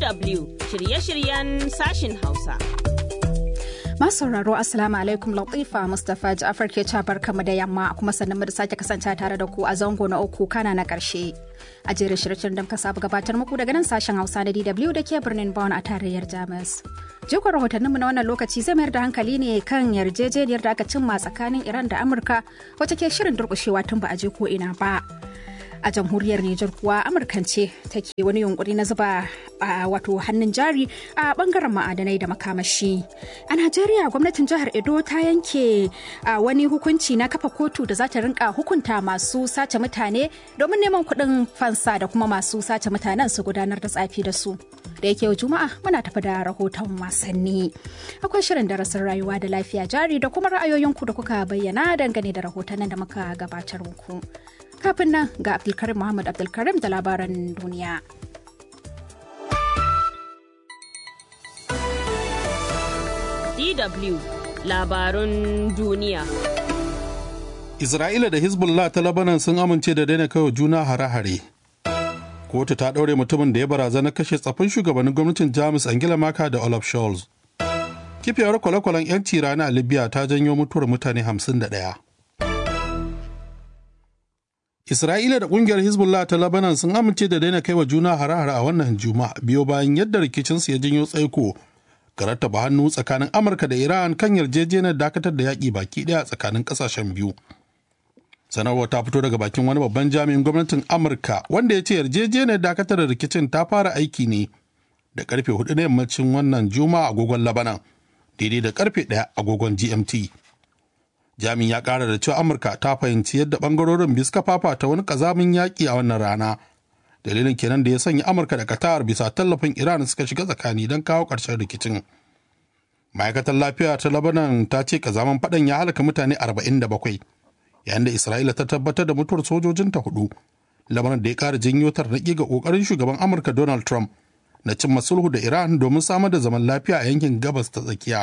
DW shirye-shiryen sashin Hausa. Masu sauraro Assalamu alaikum Latifa Mustapha Ja'far ke cabar kama da yamma kuma sannan mu da sake kasance tare da ku a zango na uku kana na karshe. A jerin shirye da muka saba gabatar muku daga nan sashen Hausa na DW da ke birnin Bonn a tarayyar Jamus. Jikon rahotanninmu na wannan lokaci zai mayar da hankali ne kan yarjejeniyar da aka cimma tsakanin Iran da Amurka wacce ke shirin durƙushewa tun ba a je ko ina ba. a jamhuriyar Nijar kuwa Amurkance take wani yunkuri na zuba a wato hannun jari a bangaren ma'adanai da makamashi. A Najeriya gwamnatin jihar Edo ta yanke a wani hukunci na kafa kotu da za ta rinka hukunta masu sace mutane domin neman kuɗin fansa da kuma masu sace mutanen su gudanar da tsafi da su. Da yake yau Juma'a muna tafi da rahoton wasanni. Akwai shirin darasin rayuwa da lafiya jari da kuma ra'ayoyinku da kuka bayyana dangane da rahotannin da muka gabatar muku. kafin nan ga abdulkarim muhammad abdulkarim da labaran duniya DW labarun duniya. Isra'ila da Hezbollah ta Labanan sun amince da daina kawai juna hare-hare. Kotu ta ɗaure mutumin da ya barazana kashe tsafin shugabannin gwamnatin Jamus Angela Merkel da Olaf Scholz. Kifiyar kwale-kwalen 'yanci rana a Libya ta janyo mutuwar mutane 51. Isra'ila da kungiyar Hezbollah ta Lebanon sun amince da daina kaiwa juna hare-hare a wannan juma'a biyo bayan yadda rikicinsu ya janyo tsaiko ga rattaba hannu tsakanin Amurka da Iran kan yarjejeniyar dakatar da yaƙi baki ɗaya tsakanin ƙasashen biyu. Sanarwar ta fito daga bakin wani babban jami'in gwamnatin Amurka wanda ya ce yarjejeniyar dakatar da rikicin ta fara aiki ne da karfe hudu na yammacin wannan juma'a agogon Lebanon daidai da karfe ɗaya agogon GMT. jami'in ya kara da cewa amurka ta fahimci yadda bangarorin biyu suka fafata wani kazamin yaƙi a wannan rana dalilin kenan da ya sanya amurka da qatar bisa tallafin iran suka shiga tsakani don kawo ƙarshen rikicin ma'aikatar lafiya ta labanan ta ce kazaman faɗan ya halaka mutane 47 yayin da isra'ila ta tabbatar da mutuwar sojojinta hudu lamarin da ya ƙara janyo tarnaƙi ga ƙoƙarin shugaban amurka donald trump na cimma sulhu da iran domin samar da zaman lafiya a yankin gabas ta tsakiya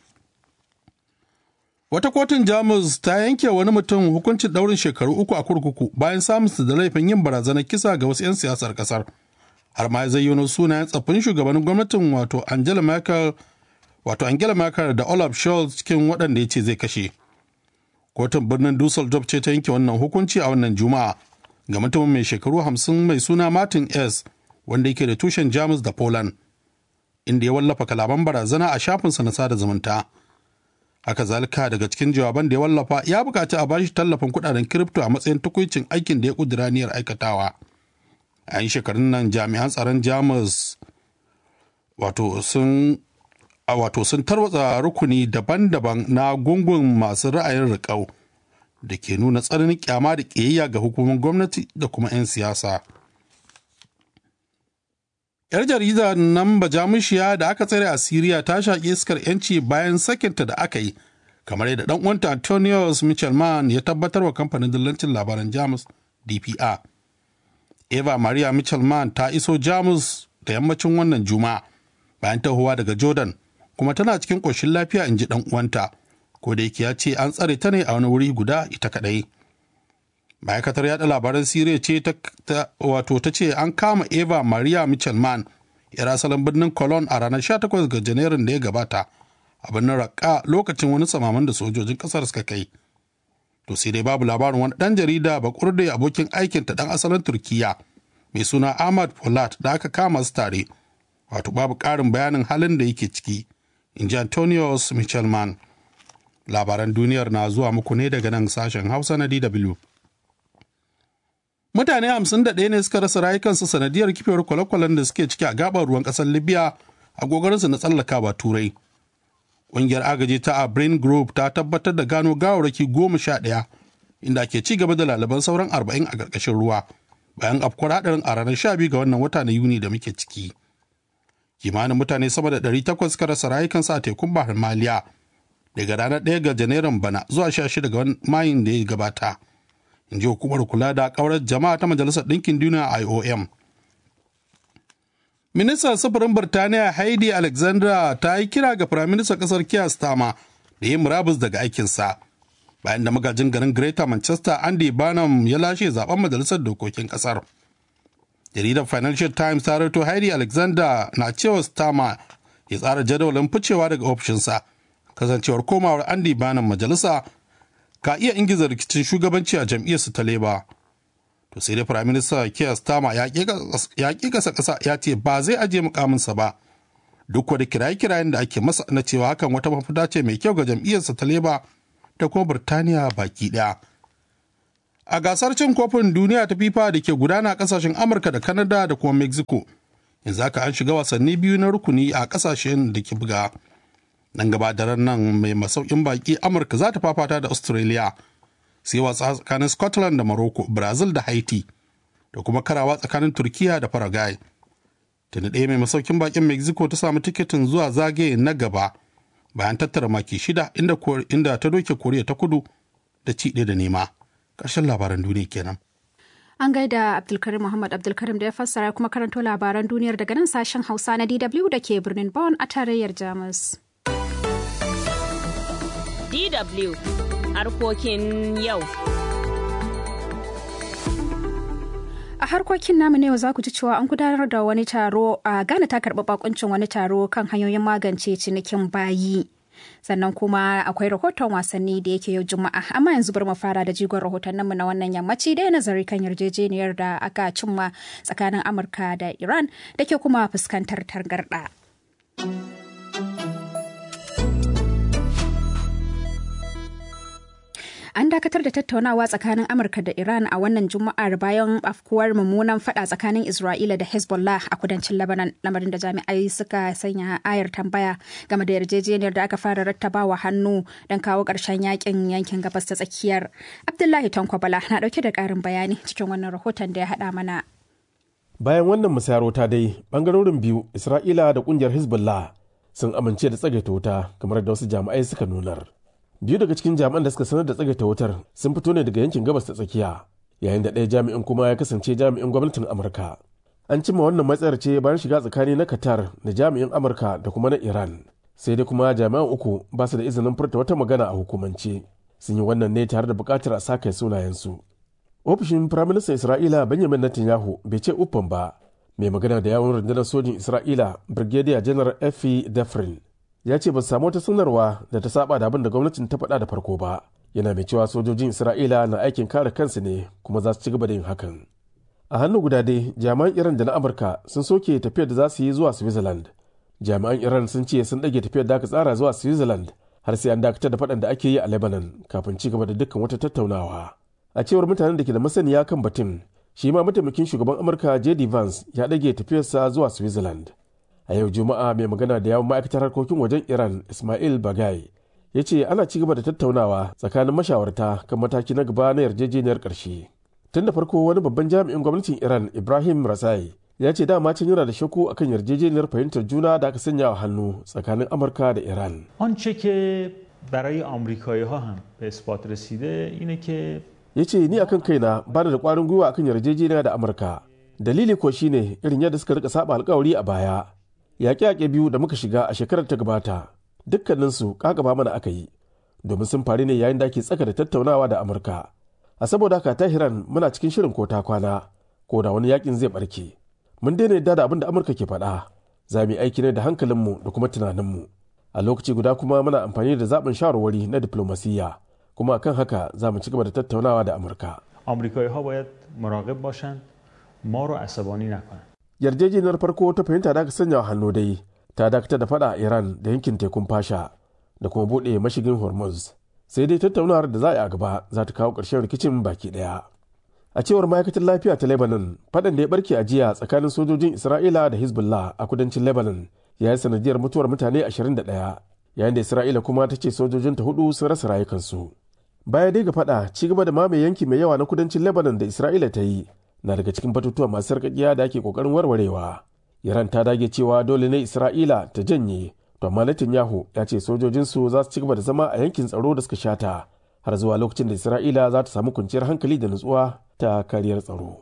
Wata kotun Jamus ta yanke wani mutum hukuncin daurin shekaru uku a kurkuku bayan samun da laifin yin barazanar kisa ga wasu 'yan siyasar kasar. Har ma ya zayyano sunayen tsaffin shugabannin gwamnatin wato Angela Merkel wato Angela Merkel da Olaf Scholz cikin waɗanda ya ce zai kashe. Kotun birnin Dusseldorf ce ta yanke wannan hukunci a wannan Juma'a ga mutumin mai shekaru hamsin mai suna Martin S wanda yake da tushen Jamus da Poland inda ya wallafa kalaman barazana a shafinsa na sada zumunta. haka zalika daga cikin jawaban da ya wallafa ya bukaci a bashi tallafin kudaden kiripto a matsayin tukuicin aikin da ya kudura niyyar aikatawa a yin shekarun nan jami'an tsaron jamus wato sun wato sun tarwatsa rukuni daban-daban na gungun masu ra'ayin riƙau da ke nuna tsananin kyama da ƙiyayya ga hukumar gwamnati da kuma 'yan siyasa. 'yar jarida nan bajamushiya da aka tsare a siriya ta shaƙi iskar 'yanci bayan sakinta da aka yi kamar yadda dan uwanta antonius michelman ya tabbatar wa kamfanin dillancin labaran jamus dpa eva maria michelman ta iso jamus da yammacin wannan juma'a bayan tahowa daga jordan kuma tana cikin ƙoshin lafiya in ji dan uwanta ko da yake ya ce an tsare ta ne a wani wuri guda ita kaɗai ma'aikatar yada labaran siriya ce ta wato ta ce an kama eva maria michelman yar asalin birnin cologne a ranar 18 ga janairun da ya gabata a birnin raqqa lokacin wani samaman da sojojin kasar suka kai to sai dai babu labarin wani dan jarida bakurde abokin aikin ta dan asalin turkiya mai suna ahmad polat da aka kama su tare wato babu karin bayanin halin da yake ciki in ji antonius michelman labaran duniyar na zuwa muku ne daga nan sashen hausa na dw Mutane hamsin da ɗaya ne suka rasa rayukansu sanadiyar kifewar kwale-kwalen da suke ciki a gabar ruwan ƙasar Libya a gogarinsu na tsallakawa Turai. Ƙungiyar agaji ta a Brain Group ta tabbatar da gano gawarraki goma sha ɗaya inda ke ci gaba da lalaban sauran arba'in a ƙarƙashin ruwa bayan afkuwar haɗarin a ranar sha biyu ga wannan wata na Yuni da muke ciki. Kimanin mutane sama da ɗari takwas suka rasa rayukansu a tekun Bahar Maliya daga ranar ɗaya ga Janairun bana zuwa sha shida ga mayin da ya gabata. in ji hukumar kula da kaurar jama'a ta majalisar ɗinkin duniya iom ministan sufurin birtaniya heidi alexandra ta yi kira ga firaministan ƙasar kiya stama da yi murabus daga aikinsa bayan da magajin garin greater manchester andy barnum ya lashe zaben majalisar dokokin ƙasar jaridar financial times ta rato heidi alexander na cewa stama ya tsara jadawalin ficewa daga ofishinsa kasancewar komawar andy banan majalisa ka iya ingiza rikicin shugabanci a jam'iyyarsu ta leba to sai dai prime minister keir starmer ya ƙi kasa ƙasa ya ce ba zai ajiye mukaminsa ba duk wani kiraye-kirayen da ake masa na cewa hakan wata mafita ce mai kyau ga jam'iyyarsa ta leba da kuma birtaniya baki ɗaya a gasar cin kofin duniya ta fifa da ke gudana a kasashen amurka da canada da kuma mexico yanzu haka an shiga wasanni biyu na rukuni a kasashen da ke buga nan gaba daren nan mai masaukin baki amurka za ta fafata da australia sai wasa tsakanin scotland da morocco brazil da haiti da kuma karawa tsakanin turkiya da paraguay tuni ɗaya mai masaukin bakin mexico ta samu tikitin zuwa zagaye na gaba bayan tattara maki shida inda, inda ta doke koriya ta kudu da ci ɗaya da nema ƙarshen labaran duniya kenan An gaida Abdulkarim Muhammad Abdulkarim da ya fassara kuma karanto labaran duniyar daga nan sashen Hausa na DW da ke birnin Bonn a tarayyar Jamus. DW harkokin yau. A harkokin namu ne za ku ji cewa an gudanar da wani taro a Ghana ta karɓi bakuncin wani taro kan hanyoyin magance cinikin bayi. Sannan kuma akwai rahoton wasanni da yake yau Juma'a, amma yanzu bar mu fara da jigon rahotanninmu na wannan yammaci da nazari kan yarjejeniyar da aka cimma tsakanin Amurka da Iran da ke kuma fuskantar targarɗa. An dakatar da tattaunawa tsakanin Amurka da Iran a wannan Juma'ar bayan afkuwar mummunan fada tsakanin Isra'ila da Hezbollah a kudancin Lebanon, lamarin da jami'ai suka sanya ayar tambaya game da yarjejeniyar da aka fara rattabawa hannu don kawo ƙarshen yakin yankin gabas ta tsakiyar. Abdullahi Tankwabala na ɗauke da ƙarin bayani cikin wannan rahoton da ya haɗa mana. Bayan wannan musayarota dai, ɓangarorin biyu, Isra'ila da ƙungiyar Hezbollah sun amince da tsagaita wuta kamar da wasu jami'ai suka nunar. biyu daga cikin jami'an da suka sanar da tsagaita wutar sun fito ne daga yankin gabas ta tsakiya yayin da ɗaya jami'in kuma ya kasance jami'in gwamnatin amurka an cimma wannan matsayar ce bayan shiga tsakani na qatar da jami'in amurka da kuma na iran sai dai kuma jami'an uku ba su da izinin furta wata magana a hukumance sun yi wannan ne tare da buƙatar a sake sunayensu ofishin firaministan isra'ila benjamin netanyahu bai ce uffan ba mai magana da yawon rundunar sojin isra'ila brigadier general effi defrin ya ce ba su samu wata sanarwa da ta saba da abin da gwamnatin ta faɗa da farko ba yana mai cewa sojojin isra'ila na aikin kare kansu ne kuma za su ci gaba da yin hakan a hannu guda dai jami'an iran da na amurka sun soke tafiyar da za su yi zuwa switzerland jami'an iran sun ce sun ɗage tafiyar da aka tsara zuwa switzerland har sai an dakatar da faɗan da ake yi a lebanon kafin ci gaba da dukkan wata tattaunawa a cewar mutanen da ke da masaniya kan batun shi ma mataimakin shugaban amurka jd vance ya ɗage tafiyarsa zuwa switzerland a yau juma'a mai magana da yawon ma'aikatar harkokin wajen iran ismail bagai ya ce ana ci gaba da tattaunawa tsakanin mashawarta kan mataki na gaba na yarjejeniyar ƙarshe tun da farko wani babban jami'in gwamnatin iran ibrahim rasai ya ce dama can yana da shakku akan yarjejeniyar fahimtar juna da aka sanya wa hannu tsakanin amurka da iran آنچه که برای آمریکایی ها هم به اثبات رسیده اینه که ya ce ni akan kaina ba da kwarin gwiwa akan yarjejeniya da amurka dalili ko shine irin yadda suka rika saba alkawari a baya yaƙe-yaƙe biyu da muka shiga a shekarar ta gabata dukkaninsu ƙaƙaba mana aka yi domin sun faru ne yayin da ake tsaka da tattaunawa da amurka a saboda haka tahiran muna cikin shirin ko ta kwana ko da wani yakin zai barke mun daina yadda da abin da amurka ke faɗa za mu yi aiki ne da hankalinmu da kuma tunaninmu a lokaci guda kuma muna amfani da zaɓin shawarwari na diplomasiyya kuma akan haka za mu ci gaba da tattaunawa da amurka آمریکایی ها باید مراقب باشند ما رو عصبانی نکنند yarjejeniyar farko ta fahimta da aka sanya hannu dai ta dakatar da fada a iran da yankin tekun fasha da kuma buɗe mashigin hormuz sai dai tattaunawar da za a yi a gaba za ta kawo ƙarshen rikicin baki ɗaya a cewar ma'aikatar lafiya ta lebanon faɗan da ya barke a jiya tsakanin sojojin isra'ila da hezbollah a kudancin lebanon ya yi sanadiyar mutuwar mutane 21 yayin da isra'ila kuma ta ce sojojinta hudu sun rasa rayukansu baya dai ga fada ci gaba da mamaye yanki mai yawa na kudancin lebanon da isra'ila ta yi na daga cikin batutuwa masu sarƙaƙiya da ake ƙoƙarin warwarewa iran ta dage cewa dole ne isra'ila ta janye to amma netanyahu ya ce sojojinsu za su ci gaba da zama a yankin tsaro da suka shata har zuwa lokacin da isra'ila za ta samu kwanciyar hankali da nutsuwa ta kariyar tsaro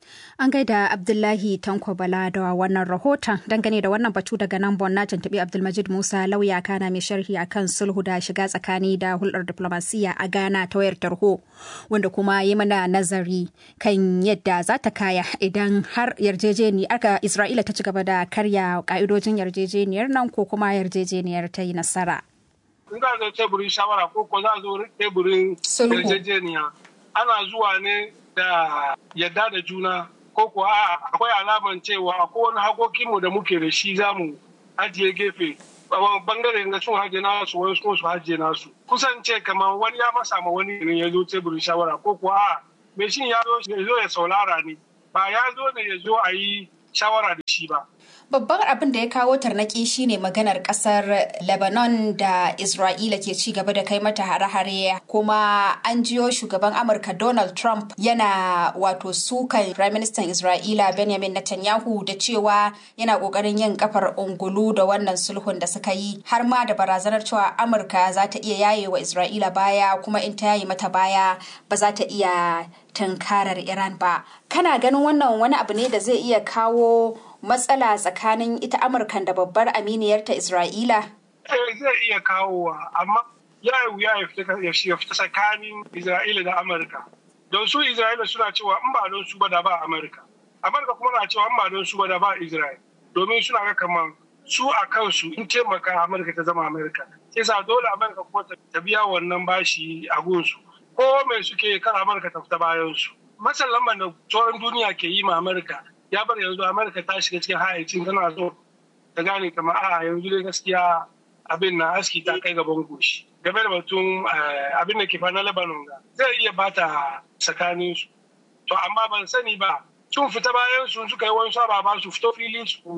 An gaida Abdullahi Tanko Bala da wannan rahoton dangane da wannan batu daga nan Bon na tuntuɓi Abdulmajid Musa lauya kana mai sharhi akan sulhu da shiga tsakani da hulɗar diplomasiya a Ghana ta wayar tarho wanda kuma yi mana nazari kan yadda za ta kaya idan har yarjejeni aka Isra'ila ta ci gaba da karya ka'idojin yarjejeniyar nan ko kuma yarjejeniyar ta yi nasara. In za zo teburin shawara ko ko za zo teburin yarjejeniya ana zuwa ne da yadda da juna ko kuwa akwai alaman cewa akwai wani hakokinmu da muke da shi za mu ajiye gefe bangare na sun haje nasu wani su haje nasu kusan ce kamar wani ya masa ma wani ne ya zo teburin shawara ko kuwa a mai shin ya zo ya saulara ne ba ya zo ne ya zo a yi shawara da shi ba Babban abin da ya kawo tarnaki shine maganar kasar Lebanon da Isra'ila ke ci gaba da kai mata hare-hare kuma an jiyo shugaban Amurka Donald Trump yana wato sukan Prime Minister Isra'ila Benjamin Netanyahu da cewa yana kokarin yin kafar ungulu da wannan sulhun da suka yi har ma da barazanar cewa Amurka za ta iya yaye wa Isra'ila baya kuma in ta yaye mata baya ba za ta iya tunkarar Iran ba. Kana ganin wannan wani abu ne da zai iya kawo matsala tsakanin ita amurkan da babbar aminiyarta isra'ila zai iya kawowa amma ya yi wuya ya fita tsakanin isra'ila da amurka don su isra'ila suna cewa in ba don su ba da ba amurka amurka kuma na cewa in ba don su ba da ba isra'ila domin suna ga kamar su a kansu in taimaka amurka ta zama amurka sai sa dole amurka kuma ta biya wannan bashi a gunsu ko mai suke kan amurka ta fita bayan su matsin lambar da sauran duniya ke yi ma amurka ya bar yanzu amurka ta shiga cikin hayacin tana so ta gane kamar a yanzu dai gaskiya abin na aski ta kai gaban goshi game da batun abin da ke fa na lebanon ga zai iya bata tsakanin su to amma ban sani ba sun fita bayan su suka yi wani ba su fito fili su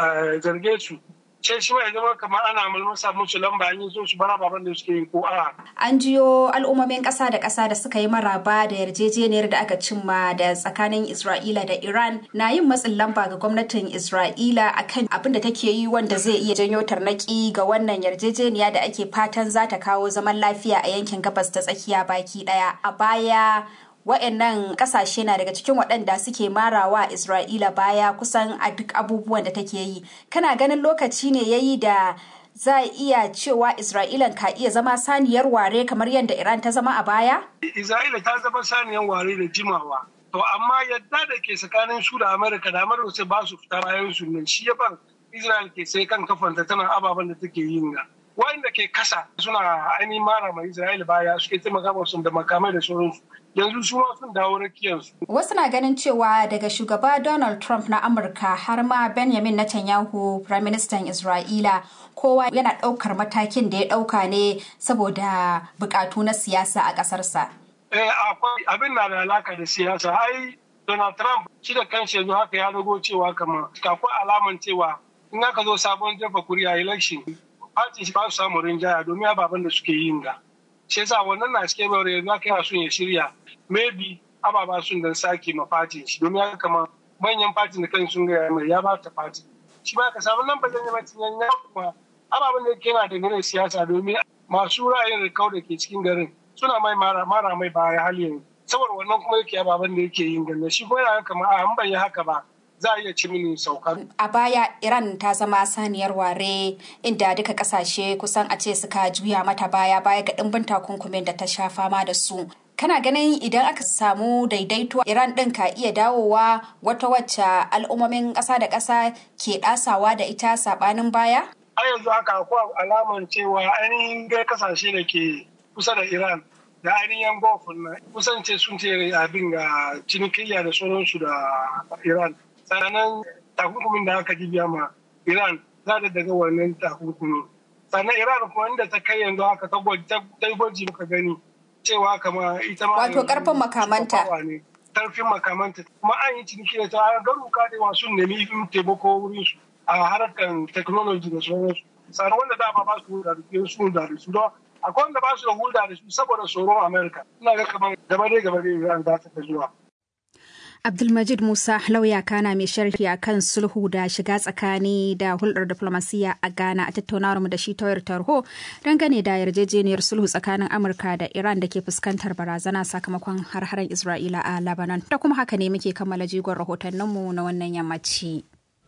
zarge su sai shi ya zama kamar ana mulmusa musu lamba an yi so su bara baban da suke yi ko a. An jiyo al'ummomin ƙasa da ƙasa da suka yi maraba da yarjejeniyar da aka cimma da tsakanin Isra'ila da Iran na yin matsin lamba ga gwamnatin Isra'ila akan abin da take yi wanda zai iya janyo tarnaki ga wannan yarjejeniya da ake fatan za ta kawo zaman lafiya a yankin gabas ta tsakiya baki ɗaya. A baya wa'annan kasashe na daga cikin waɗanda suke marawa Isra'ila baya kusan a duk abubuwan da take yi. Kana ganin lokaci ne yayi da za a iya cewa Isra'ila ka iya zama saniyar ware kamar yadda Iran ta zama a baya? Isra'ila ta zama saniyar ware da jimawa. To amma yadda da ke tsakanin su da Amurka da Amurka sai ba su fita bayan su nan shi ya bar Isra'il ke sai kan kafanta tana ababen da take yin ga. Wanda ke kasa suna ainihin mara mai Isra'ila baya suke taimaka musu da makamai da sauransu. yanzu su ma sun dawo rakiyarsu. Wasu na ganin cewa daga shugaba Donald Trump na Amurka har ma Benjamin Netanyahu, Prime Minister Isra'ila, kowa yana ɗaukar matakin da ya ɗauka ne saboda buƙatu na siyasa a ƙasarsa. Eh, akwai abin na da alaka da siyasa. Ai, Donald Trump shi da kanshi yanzu haka ya rago cewa kama akwai alaman cewa in aka zo sabon jefa kuri'a election, party ba su samu rinjaya domin ababen da suke yin ga. Shi yasa wannan na cikin bayar yanzu aka yana son ya shirya maybe ababa sun dan sake ma fatin shi domin haka kama manyan fatin da kan sun gaya mai ya ba ta fati shi ba ka samu nan ba zan yi matin yan kuma ababen da ke na da ganin siyasa domin masu ra'ayin rikau da ke cikin garin suna mai mara mai baya hali yanzu saboda wannan kuma yake ababen da yake yin ganin shi ko yana kama a an bai haka ba za a iya ci mini saukar. A baya Iran ta zama saniyar ware inda duka kasashe kusan a ce suka juya mata baya baya ga ɗimbin takunkumin da ta sha fama da su. kana ganin idan aka samu daidaito iran ɗin ka iya dawowa wata wacce al'ummomin ƙasa da ƙasa ke ɗasawa da ita saɓanin baya? a yanzu haka akwai alaman cewa ainihin gai kasashe da ke kusa da iran da ainihin gulf na kusance sun ce abin ga cinikayya da sauransu da iran sannan takunkumin da aka jibiya ma iran za ta daga wannan takunkumi sannan iran kuma inda ta kai yanzu haka ta gwaji muka gani cewa kama ita ma wato karfin makamanta karfin makamanta kuma an yi ciniki da ta garuka da masu nemi taimako wurin su a harkar technology da sauransu sannan wanda dama ba su hulɗa da su da su don akwai wanda ba su da hulɗa da su saboda tsoron america ina ga kamar gaba dai gaba dai iran za ta zuwa Abdulmajid Musa lauya kana mai sharhi a kan sulhu da shiga tsakani da hulɗar diflomasiyya a Ghana a tattaunawar mu da shi ta wayar tarho dangane da yarjejeniyar sulhu tsakanin Amurka da Iran da ke fuskantar barazana sakamakon har-haren Isra'ila a Lebanon. Da kuma haka ne muke kammala jigon rahotanninmu na wannan yammaci.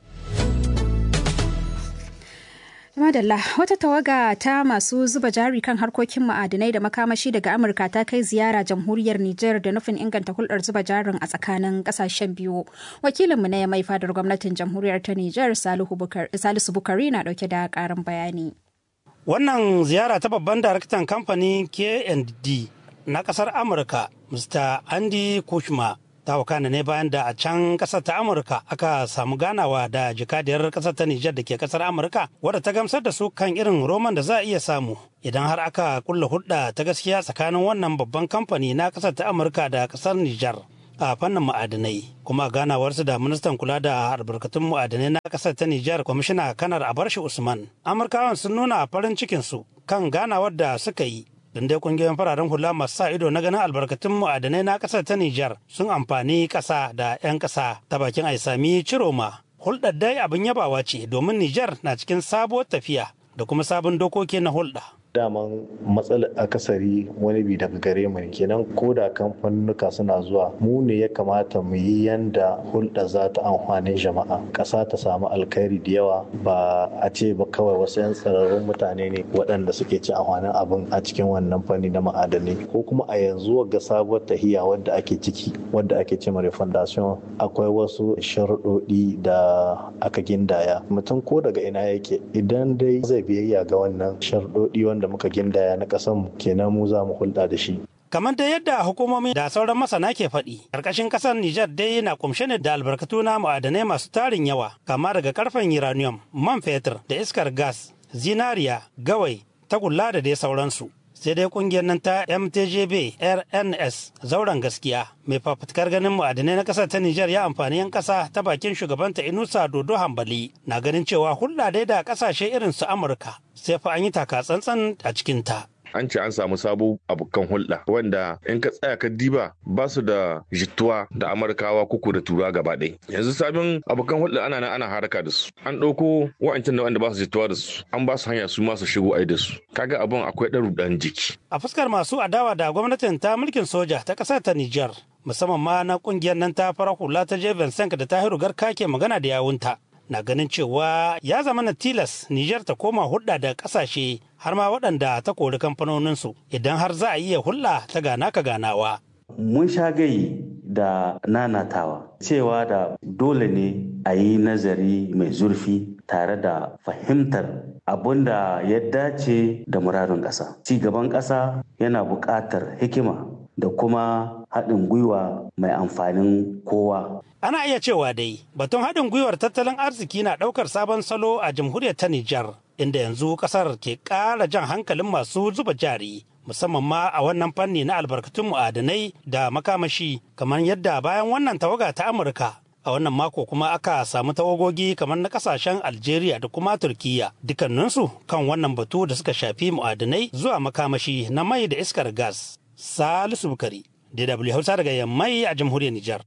Madalla wata tawaga ta masu zuba jari kan harkokin ma'adinai da makamashi daga Amurka ta kai ziyara jamhuriyar Nijar da nufin inganta hulɗar zuba jarin a tsakanin ƙasashen biyu. Wakilinmu na ya mai fadar gwamnatin jamhuriyar ta Nijar Salisu Bukari na ɗauke da ƙarin bayani. Wannan ziyara ta babban daraktan kamfanin K&D na ƙasar Amurka, Mr. Andy Kushma, ta wakana ne bayan da a can kasar ta amurka aka samu ganawa da jikadiyar kasar ta nijar da ke kasar amurka wadda ta gamsar da su kan irin roman da za a iya samu idan har aka kulla hulɗa ta gaskiya tsakanin wannan babban kamfani na kasar ta amurka da kasar nijar a fannin ma'adinai kuma ganawarsu da ministan kula da albarkatun ma'adinai na kasar ta Nijar kwamishina kanar Abarshi Usman. Amurkawan sun nuna farin cikinsu kan ganawar da suka yi don dai kungiyoyin fararen hula masu sa ido na ganin albarkatun ma'adanai na kasar ta Nijar sun amfani ƙasa da 'yan ƙasa ta bakin Aisami Ciroma. Hulɗar dai abin yabawa ce domin Nijar na cikin sabuwar tafiya da kuma sabon dokoki na hulɗa. daman matsalar akasari wani bi daga gare mu ne kenan ko da kamfanuka suna zuwa mu ne ya kamata mu yi yanda hulɗa za ta amfani jama'a ƙasa ta samu alkhairi da yawa ba a ce ba kawai wasu 'yan tsararrun mutane ne waɗanda suke ci amfanin abin a cikin wannan fanni na ma'adanai ko kuma a yanzu ga sabuwar tahiya wadda ake ciki wadda ake ce refondation akwai wasu sharuɗoɗi da aka gindaya mutum ko daga ina yake idan dai zai biyayya ga wannan sharuɗoɗi wanda da muka gindaya na ƙasar kenan mu za mu hulɗa da shi. Kamar da yadda hukumomi da sauran masana ke faɗi, ƙarƙashin ƙasar Nijar dai na kumshe ne da albarkatu na ma'adanai masu tarin yawa, kama daga ƙarfen uranium, man fetur da iskar gas, zinariya, gawai, tagulla da dai sauransu. sai dai kungiyar nan ta mtjb rns zauren gaskiya mai fafutukar ganin ma'adanai na kasar ta nijar ya amfani yan kasa ta bakin shugabanta inusa dodo hambali na ganin cewa hulɗa dai da kasashe irin su amurka sai fa an yi taka tsantsan a cikinta. an ce an samu sabo abokan hulɗa wanda in ka tsaya ka diba ba su da jituwa da amurkawa kuku da tura gaba ɗaya yanzu sabon abokan hulɗa ana nan ana haraka da su an ɗauko wa'ancan da wanda ba su jituwa da su an ba su hanya su ma su shigo ai da su kaga abun akwai ɗaru ɗan jiki a fuskar masu adawa da gwamnatin ta mulkin soja ta ƙasar ta Nijar musamman ma na ƙungiyar nan ta fara hula ta Jeven Sank da Tahiru Garka ke magana da yawunta na ganin cewa ya zama na tilas Nijar ta koma hulɗa da ƙasashe har ma waɗanda ta kori kamfanoninsu idan har za a iya hulɗa ta gana ka ganawa. Mun sha gai da nanatawa cewa da dole ne a yi nazari mai zurfi tare da fahimtar abin da ya dace da muradun ƙasa. Ci gaban ƙasa yana buƙatar hikima da kuma haɗin gwiwa mai amfanin kowa. Ana iya cewa dai batun haɗin gwiwar tattalin arziki na ɗaukar sabon salo a jamhuriyar ta Nijar, inda yanzu ƙasar ke ƙara jan hankalin masu zuba jari. musamman ma a wannan fanni na albarkatun mu'adanai da makamashi kamar yadda bayan wannan tawaga ta Amurka a wannan mako kuma aka samu tawagogi kamar na kasashen Algeria da kuma Turkiya dukkaninsu kan wannan batu da suka shafi mu'adanai zuwa makamashi na mai da iskar gas. Salisu Bukari, DW Hausa daga Yammai a jamhuriyar Nijar.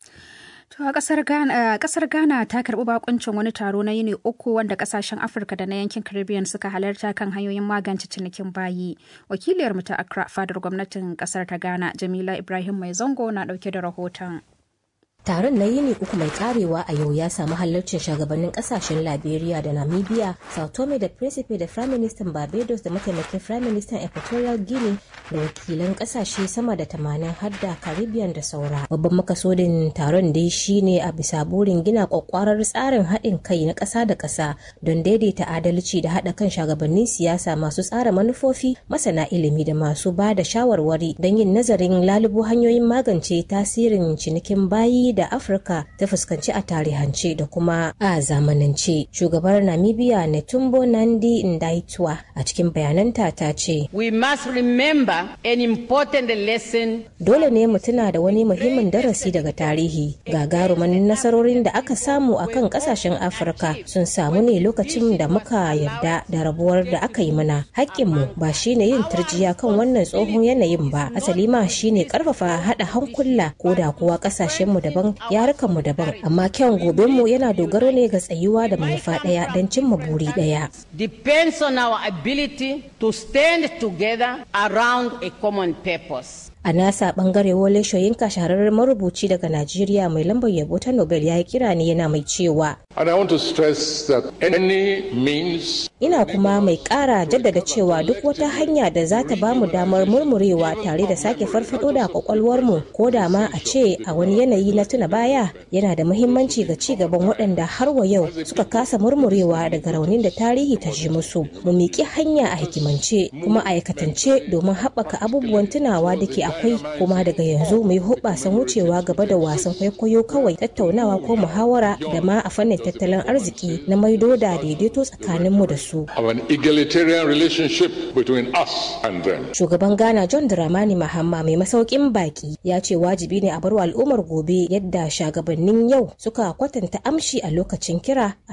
To a kasar Ghana, kasar Ghana ta karbi bakuncin wani taro na yini uku wanda kasashen Afirka da na yankin Caribbean suka halarta kan hanyoyin magance cinikin bayi. Wakiliyar mu ta Accra fadar gwamnatin kasar ta Ghana, Jamila Ibrahim Mai Zango na dauke da rahoton. Taron na yini uku mai karewa a yau ya samu halarcin shugabannin kasashen Liberia da Namibia, Sao Tome da Principe da Prime Minister Barbados da mataimakin Prime Minister Equatorial Guinea da wakilan kasashe sama da tamanin hadda Caribbean da saura. Babban makasodin taron dai shine a bisa burin gina kwakwarar tsarin haɗin kai na ƙasa da ƙasa don daidaita adalci da haɗa kan shugabannin siyasa masu tsara manufofi, masana ilimi da masu ba da shawarwari don yin nazarin lalubo hanyoyin magance tasirin cinikin bayi da Afirka ta fuskanci a tarihance da kuma a zamanance. Shugabar Namibia Netumbo Nandi Ndaitwa a cikin bayananta ta ce, We must remember an important lesson. Dole ne mu tuna da wani muhimmin darasi daga tarihi. Gagarumin nasarorin da aka samu a kan kasashen Afirka sun samu ne lokacin da muka yarda da rabuwar da aka yi mana. Hakkinmu ba shine yin turjiya kan wannan tsohon yanayin ba. Asali ma shine karfafa haɗa hankula ko da kuwa kasashenmu daban daban yarukanmu daban amma kyan gobenmu yana dogaro ne ga tsayuwa da manufa ɗaya don cimma buri ɗaya. depends on our ability to stand together around a common purpose. a nasa bangare wole shoyinka shahararren marubuci daga najeriya mai lambar yabo ta nobel ya yi kira ne yana mai cewa And I want to stress that any means ina kuma mai kara jaddada cewa duk wata hanya da za ta bamu damar murmurewa tare da sake farfado da kwakwalwarmu ko da ma a ce a wani yanayi na tuna baya yana da muhimmanci ga ci gaban waɗanda har wa yau suka kasa murmurewa daga raunin da tarihi ta ji musu mu miƙi hanya a hikimance kuma a aikatance domin haɓaka abubuwan tunawa da ke akwai kuma daga yanzu mu yi hoɓasan wucewa gaba da wasan kwaikwayo kawai tattaunawa ko muhawara da ma a fannin tattalin arziki na maido da daidaito tsakaninmu da su. of an egalitarian relationship between us and them. Shugaban Ghana John Dramani Mahama mai masaukin baki ya ce wajibi ne a bar al'ummar gobe yadda shagabannin yau suka kwatanta amshi a lokacin kira